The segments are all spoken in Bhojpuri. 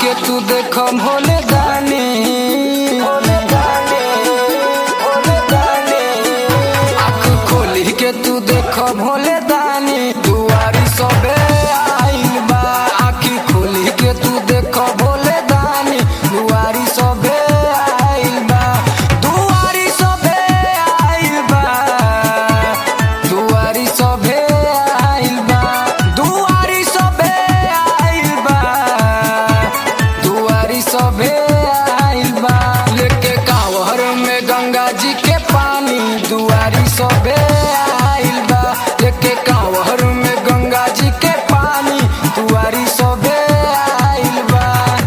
के तू देख भोले दानी भोले दानी भोले दानी आँख खोली के तू देख भोले दानी दुआरी सबे आइल बा आँखी खोली के तू देख भोले दानी दुआरी सबे आइल बा दुआरी सबे आइल बा दुआरी सबे आइल बा दुआरी सबे आइल बा दुआरी सबे आइल बा लेके कांवर में गंगा जी के पानी दुआरी सबे आइल बा लेके कांवर में गंगा जी के पानी दुआरी सबे आइल बा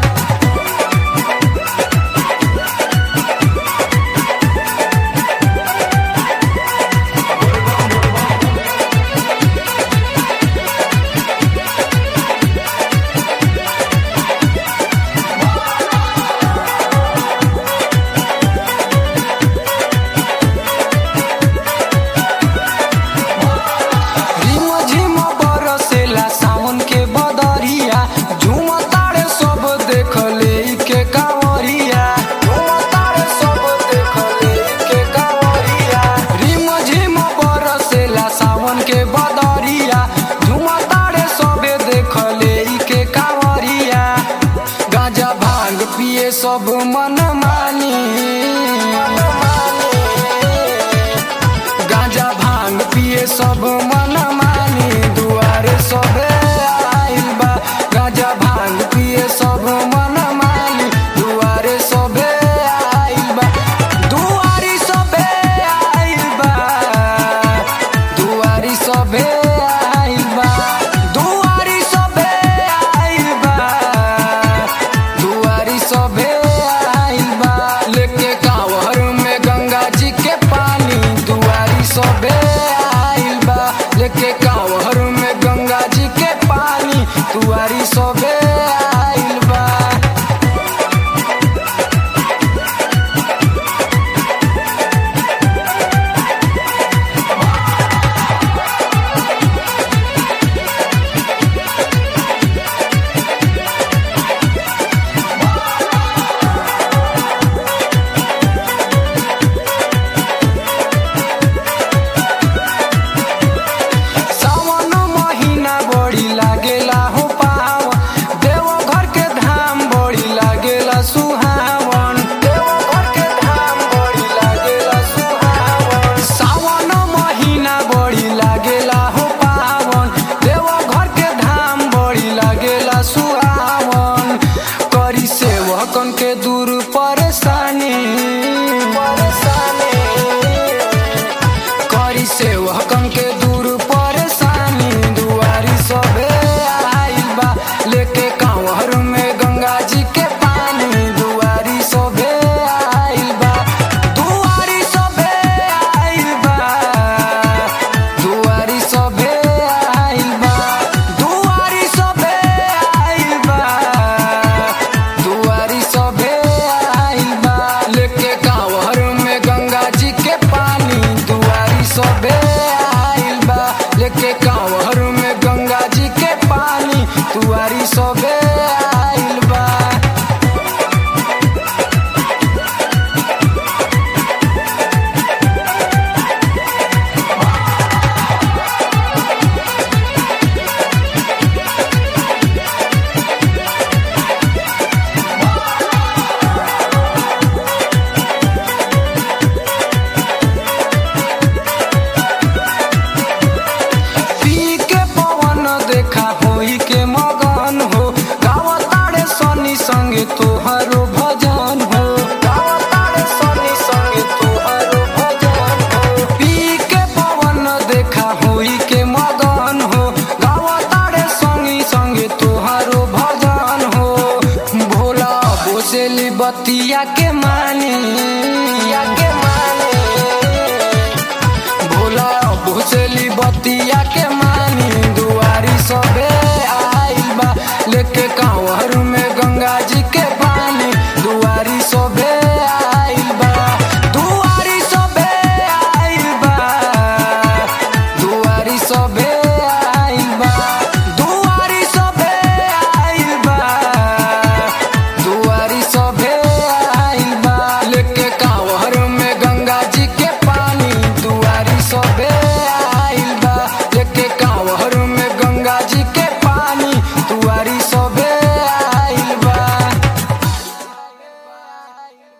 रिम झिम बरसेला सावन के बदरिया झूम तारे सब देख ले के कांवरिया झूम तारे सब देख ले के कांवरिया रिम झिम बरसेला सावन के बदरिया झूम तारे सब देख ले के कांवरिया गांजा भांग पिए सब मन मानी गांजा भांग पिए सब मन मानी दुआरे सबे आइल बा गांजा भांग पिए सब मन मानी दुआरे सबे आइल बा दुआरी सबे आइल बा दुआरी सबे आइल बा दुआरी सबे आइल बा दुआरी सबे आइल बा लेके कांवर में गंगा जी के पानी दुआरी सबे आइल बा लेके कांवर में गंगा जी के पानी दुआरी सबे आइल बा सावन महीना बड़ी लागेला हो पावन देवघर के धाम बड़ी लागेला सुहावन देवघर के धाम बड़ी लागेला सुहावन सावन महीना बड़ी लागेला हो पावन देवघर के धाम बड़ी लागेला सुहावन करी सेवकन के दूर परेशानी परेशानी करी सेवकन के दूर परेशानी दुआरी सबे आइल बा लेके कांवर में गंगा जी के पानी दुआरी सबे आइल बा दुआरी सबे आइल बा दुआरी सबे आइल बा दुआरी सबे आइल बा दुआरी सबे आइल बा लेके कांवर में गंगा जी के पानी दुआरी सबे आइल बा लेके कांवर में गंगा जी के पानी दुआरी सबे आइल बा पी के पवन देखा होई के मगन हो गावतारे सनी संगे तोहरो भजन हो गावतारे सनी संगे तोहरो भजन हो पी के पवन देखा होई के मगन हो गावतारे सनी संगे तोहरो भजन हो भोला बोसेली बतिया के मानी या के मानी भोला भोसली बतिया के मानी दुआरी सबे आइल बा लेके कांवर